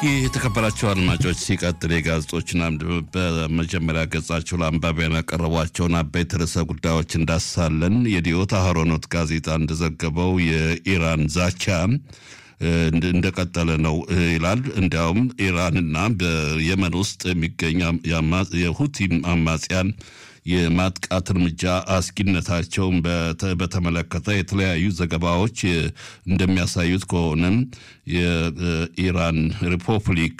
የተከበራቸው አድማጮች ሲቀጥል የጋዜጦችን አምድ በመጀመሪያ ገጻቸው ለአንባቢያን ያቀረቧቸውን አበይት ርዕሰ ጉዳዮች እንዳሳለን። የዲዮት አህሮኖት ጋዜጣ እንደዘገበው የኢራን ዛቻ እንደቀጠለ ነው ይላል። እንዲያውም ኢራንና በየመን ውስጥ የሚገኝ የሁቲ አማጽያን የማጥቃት እርምጃ አስጊነታቸውን በተመለከተ የተለያዩ ዘገባዎች እንደሚያሳዩት ከሆነም የኢራን ሪፐብሊክ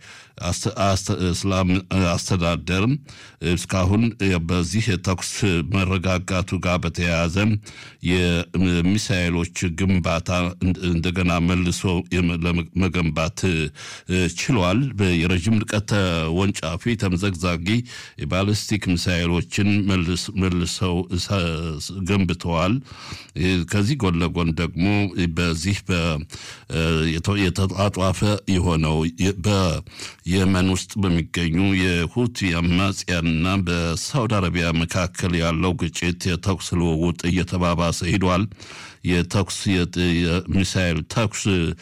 እስላም አስተዳደር እስካሁን በዚህ የተኩስ መረጋጋቱ ጋር በተያያዘ የሚሳኤሎች ግንባታ እንደገና መልሶ ለመገንባት ችሏል። የረዥም ርቀት ተወንጫፊ ተምዘግዛጊ የባሊስቲክ ሚሳኤሎችን መልሰው ገንብተዋል። ከዚህ ጎን ለጎን ደግሞ በዚህ የተጧጧፈ የሆነው በየመን ውስጥ በሚገኙ የሁቲ አማጽያንና በሳውዲ አረቢያ መካከል ያለው ግጭት የተኩስ ልውውጥ እየተባባሰ ሂዷል። የተኩስ የሚሳኤል ተኩስ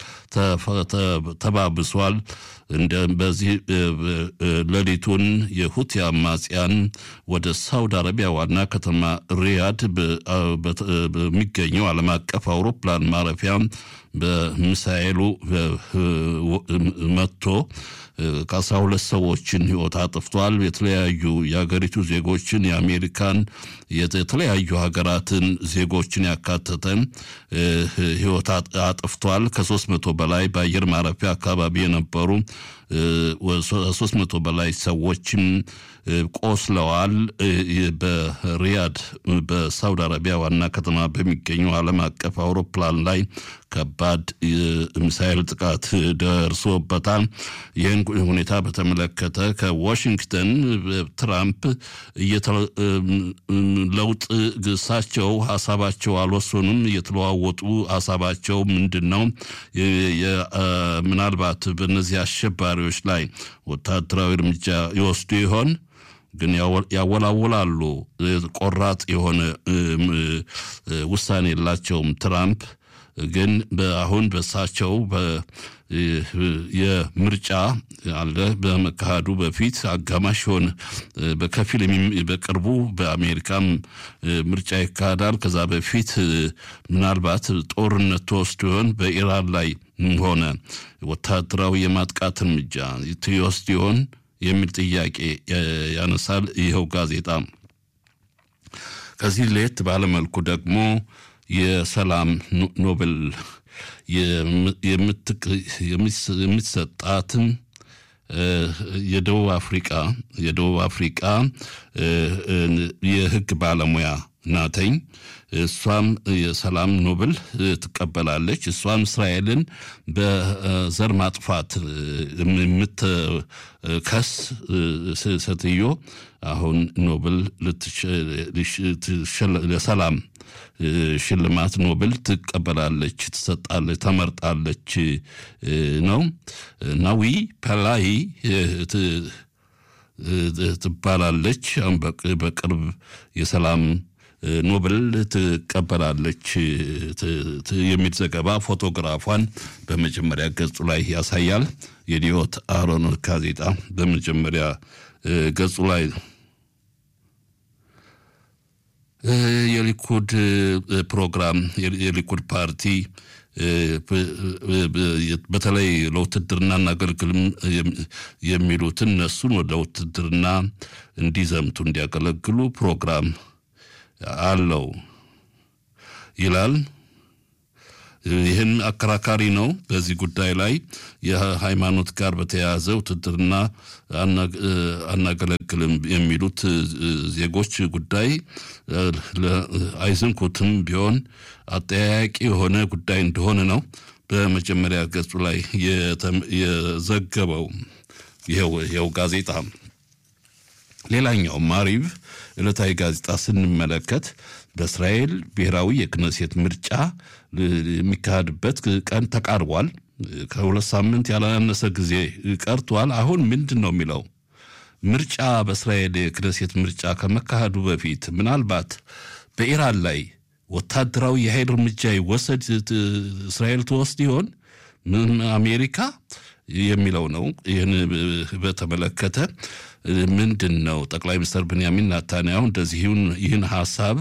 ተባብሷል። እንደ በዚህ ሌሊቱን የሁቲ አማጽያን ወደ ሳውዲ አረቢያ ዋና ከተማ ሪያድ በሚገኘው ዓለም አቀፍ አውሮፕላን ማረፊያ በሚሳኤሉ መጥቶ ከአስራ ሁለት ሰዎችን ሕይወት አጥፍቷል። የተለያዩ የሀገሪቱ ዜጎችን የአሜሪካን የተለያዩ ሀገራትን ዜጎችን ያካተተ ሕይወት አጥፍቷል። ከሶስት መቶ በላይ በአየር ማረፊያ አካባቢ የነበሩ ሶስት መቶ በላይ ሰዎችም ቆስለዋል። በሪያድ በሳውዲ አረቢያ ዋና ከተማ በሚገኘው ዓለም አቀፍ አውሮፕላን ላይ ከባድ ሚሳኤል ጥቃት ደርሶበታል። ይህን ሁኔታ በተመለከተ ከዋሽንግተን ትራምፕ ለውጥ እሳቸው ሀሳባቸው አልወሰኑም። እየተለዋወጡ ሀሳባቸው ምንድን ነው? ምናልባት በእነዚህ አሸባሪዎች ላይ ወታደራዊ እርምጃ ይወስዱ ይሆን? ግን ያወላውላሉ። ቆራጥ የሆነ ውሳኔ የላቸውም ትራምፕ ግን አሁን በሳቸው የምርጫ አለ በመካሄዱ በፊት አጋማሽ የሆነ በከፊል በቅርቡ በአሜሪካም ምርጫ ይካሄዳል። ከዛ በፊት ምናልባት ጦርነት ተወስዶ ይሆን በኢራን ላይ ሆነ ወታደራዊ የማጥቃት እርምጃ ትወስድ ይሆን የሚል ጥያቄ ያነሳል ይኸው ጋዜጣ። ከዚህ ለየት ባለመልኩ ደግሞ የሰላም ኖቤል የምትሰጣትም የደቡብ አፍሪቃ የደቡብ አፍሪቃ የሕግ ባለሙያ ናተኝ። እሷም የሰላም ኖብል ትቀበላለች። እሷም እስራኤልን በዘር ማጥፋት የምትከስ ሴትዮ አሁን ኖብል ለሰላም ሽልማት ኖብል ትቀበላለች፣ ትሰጣለች፣ ተመርጣለች ነው ናዊ ፐላይ ትባላለች። በቅርብ የሰላም ኖብል ትቀበላለች የሚል ዘገባ ፎቶግራፏን በመጀመሪያ ገጹ ላይ ያሳያል። የዲዮት አህሮኖት ጋዜጣ በመጀመሪያ ገጹ ላይ የሊኩድ ፕሮግራም የሊኩድ ፓርቲ በተለይ ለውትድርና እናገልግልም የሚሉትን እነሱን ወደ ውትድርና እንዲዘምቱ እንዲያገለግሉ ፕሮግራም አለው ይላል። ይህን አከራካሪ ነው። በዚህ ጉዳይ ላይ የሃይማኖት ጋር በተያያዘ ውትድርና አናገለግልም የሚሉት ዜጎች ጉዳይ አይዝንኩትም ቢሆን አጠያያቂ የሆነ ጉዳይ እንደሆነ ነው በመጀመሪያ ገጹ ላይ የዘገበው ይኸው ጋዜጣ። ሌላኛው ማሪቭ ዕለታዊ ጋዜጣ ስንመለከት በእስራኤል ብሔራዊ የክነሴት ምርጫ የሚካሄድበት ቀን ተቃርቧል። ከሁለት ሳምንት ያላነሰ ጊዜ ቀርቷል። አሁን ምንድን ነው የሚለው ምርጫ በእስራኤል የክነሴት ምርጫ ከመካሄዱ በፊት ምናልባት በኢራን ላይ ወታደራዊ የኃይል እርምጃ ይወሰድ እስራኤል ትወስድ ይሆን? አሜሪካ የሚለው ነው። ይህን በተመለከተ ምንድን ነው ጠቅላይ ሚኒስትር ብንያሚን ናታንያሁ እንደዚህ ይህን ሀሳብ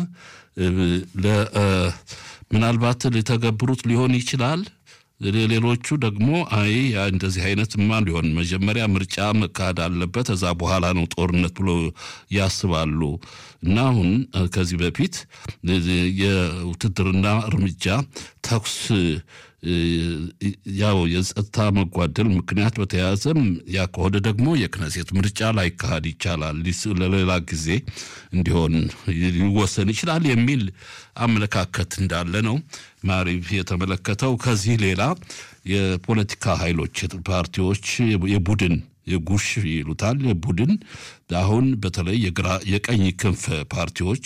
ምናልባት ሊተገብሩት ሊሆን ይችላል። ሌሎቹ ደግሞ አይ እንደዚህ አይነትማ ሊሆን መጀመሪያ ምርጫ መካሄድ አለበት፣ እዛ በኋላ ነው ጦርነት ብሎ ያስባሉ። እና አሁን ከዚህ በፊት የውትድርና እርምጃ ተኩስ ያው የጸጥታ መጓደል ምክንያት በተያያዘም ያ ከሆነ ደግሞ የክነሴት ምርጫ ላይካሄድ ይቻላል፣ ለሌላ ጊዜ እንዲሆን ሊወሰን ይችላል የሚል አመለካከት እንዳለ ነው ማሪቭ የተመለከተው። ከዚህ ሌላ የፖለቲካ ኃይሎች ፓርቲዎች የቡድን የጉሽ ይሉታል የቡድን አሁን በተለይ የቀኝ ክንፍ ፓርቲዎች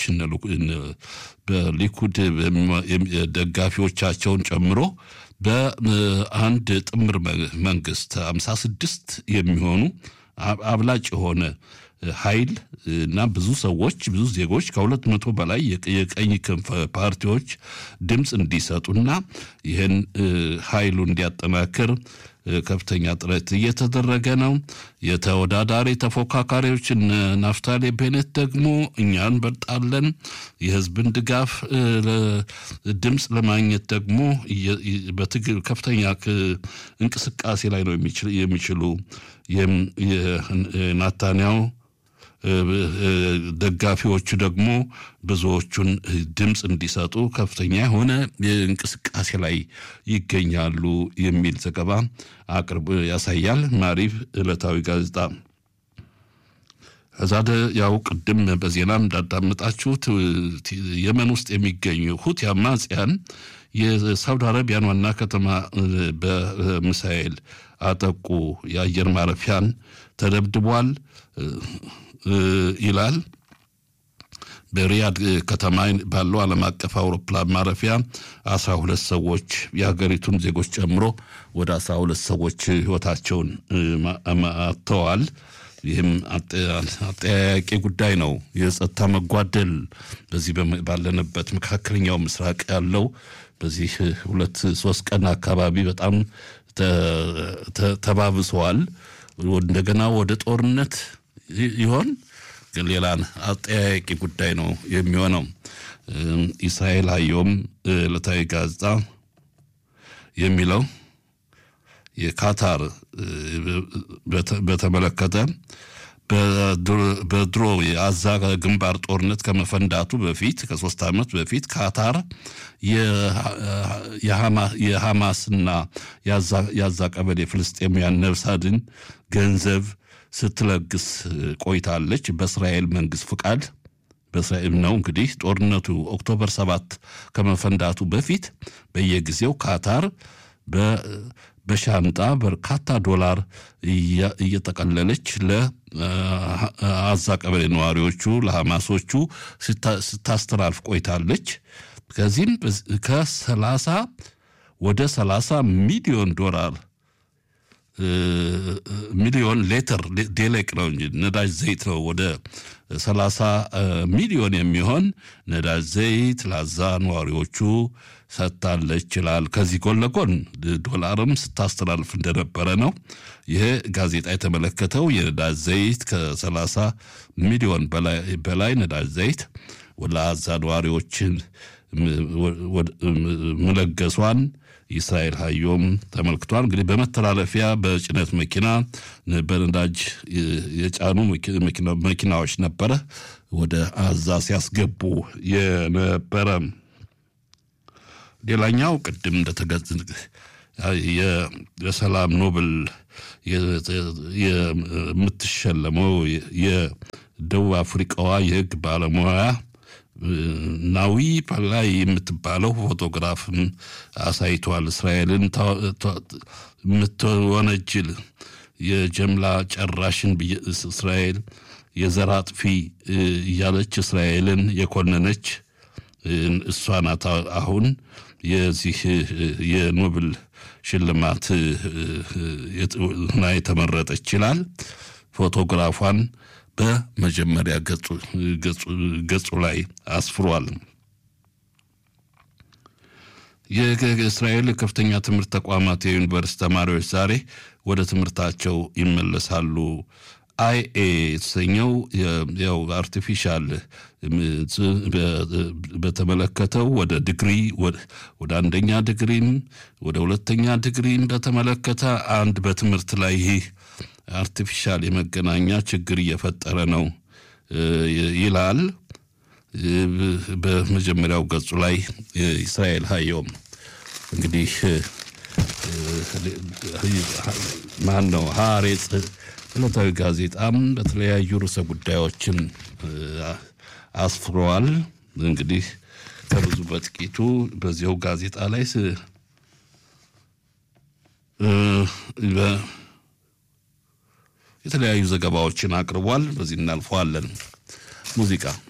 በሊኩድ ደጋፊዎቻቸውን ጨምሮ በአንድ ጥምር መንግስት አምሳ ስድስት የሚሆኑ አብላጭ የሆነ ኃይል እና ብዙ ሰዎች ብዙ ዜጎች ከሁለት መቶ በላይ የቀኝ ክንፍ ፓርቲዎች ድምፅ እንዲሰጡና ይህን ኃይሉ እንዲያጠናክር ከፍተኛ ጥረት እየተደረገ ነው። የተወዳዳሪ ተፎካካሪዎች ናፍታሌ ቤኔት ደግሞ እኛ እንበልጣለን፣ የህዝብን ድጋፍ ድምፅ ለማግኘት ደግሞ በትግል ከፍተኛ እንቅስቃሴ ላይ ነው የሚችሉ ናታንያው ደጋፊዎቹ ደግሞ ብዙዎቹን ድምፅ እንዲሰጡ ከፍተኛ የሆነ እንቅስቃሴ ላይ ይገኛሉ የሚል ዘገባ አቅርቦ ያሳያል። ማሪቭ ዕለታዊ ጋዜጣ ከዛ ያው ቅድም በዜናም እንዳዳመጣችሁት የመን ውስጥ የሚገኙ ሁቲ አማጽያን የሳውዲ አረቢያን ዋና ከተማ በሚሳኤል አጠቁ። የአየር ማረፊያን ተደብድቧል ይላል። በሪያድ ከተማ ባለው ዓለም አቀፍ አውሮፕላን ማረፊያ አስራ ሁለት ሰዎች የሀገሪቱን ዜጎች ጨምሮ ወደ አስራ ሁለት ሰዎች ህይወታቸውን አጥተዋል። ይህም አጠያያቂ ጉዳይ ነው። የጸጥታ መጓደል በዚህ ባለንበት መካከለኛው ምስራቅ ያለው በዚህ ሁለት ሶስት ቀን አካባቢ በጣም ተባብሰዋል። እንደገና ወደ ጦርነት ይሆን ግን ሌላ አጠያያቂ ጉዳይ ነው የሚሆነው። ኢስራኤል አየውም ዕለታዊ ጋዜጣ የሚለው የካታር በተመለከተ በድሮ የአዛ ግንባር ጦርነት ከመፈንዳቱ በፊት ከሶስት ዓመት በፊት ካታር የሐማስና የአዛ ቀበሌ ፍልስጤማውያን ነፍስ አድን ገንዘብ ስትለግስ ቆይታለች። በእስራኤል መንግስት ፍቃድ በእስራኤል ነው እንግዲህ ጦርነቱ ኦክቶበር ሰባት ከመፈንዳቱ በፊት በየጊዜው ካታር በሻንጣ በርካታ ዶላር እየጠቀለለች ለአዛ ቀበሌ ነዋሪዎቹ ለሐማሶቹ ስታስተላልፍ ቆይታለች። ከዚህም ከሰላሳ ወደ ሰላሳ ሚሊዮን ዶላር ሚሊዮን ሌትር ዴሌቅ ነው እንጂ ነዳጅ ዘይት ነው። ወደ ሰላሳ ሚሊዮን የሚሆን ነዳጅ ዘይት ለአዛ ነዋሪዎቹ ሰጥታለች ይላል። ከዚህ ጎን ለጎን ዶላርም ስታስተላልፍ እንደነበረ ነው ይሄ ጋዜጣ የተመለከተው። የነዳጅ ዘይት ከሰላሳ ሚሊዮን በላይ ነዳጅ ዘይት ለአዛ ነዋሪዎችን መለገሷን ኢስራኤል ሀዮም ተመልክቷል። እንግዲህ በመተላለፊያ በጭነት መኪና በነዳጅ የጫኑ መኪናዎች ነበረ ወደ አዛ ሲያስገቡ የነበረ። ሌላኛው ቅድም እንደተገዝ የሰላም ኖብል የምትሸለመው የደቡብ አፍሪቃዋ የህግ ባለሙያ ናዊ ፓላይ የምትባለው ፎቶግራፍም አሳይቷል። እስራኤልን የምትወነጅል የጀምላ ጨራሽን እስራኤል የዘር አጥፊ እያለች እስራኤልን የኮነነች እሷ ናት። አሁን የዚህ የኖብል ሽልማት ና የተመረጠች ይችላል ፎቶግራፏን በመጀመሪያ ገጹ ላይ አስፍሯል። የእስራኤል ከፍተኛ ትምህርት ተቋማት የዩኒቨርስቲ ተማሪዎች ዛሬ ወደ ትምህርታቸው ይመለሳሉ። አይኤ የተሰኘው ያው አርቲፊሻል በተመለከተው ወደ ዲግሪ ወደ አንደኛ ዲግሪም ወደ ሁለተኛ ዲግሪም በተመለከተ አንድ በትምህርት ላይ ይህ አርቲፊሻል የመገናኛ ችግር እየፈጠረ ነው ይላል። በመጀመሪያው ገጹ ላይ እስራኤል ሀዮም እንግዲህ ማን ነው ሀሬጽ ዕለታዊ ጋዜጣም በተለያዩ ርዕሰ ጉዳዮችን አስፍረዋል። እንግዲህ ከብዙ በጥቂቱ በዚያው ጋዜጣ ላይ የተለያዩ ዘገባዎችን አቅርቧል። በዚህ እናልፈዋለን። ሙዚቃ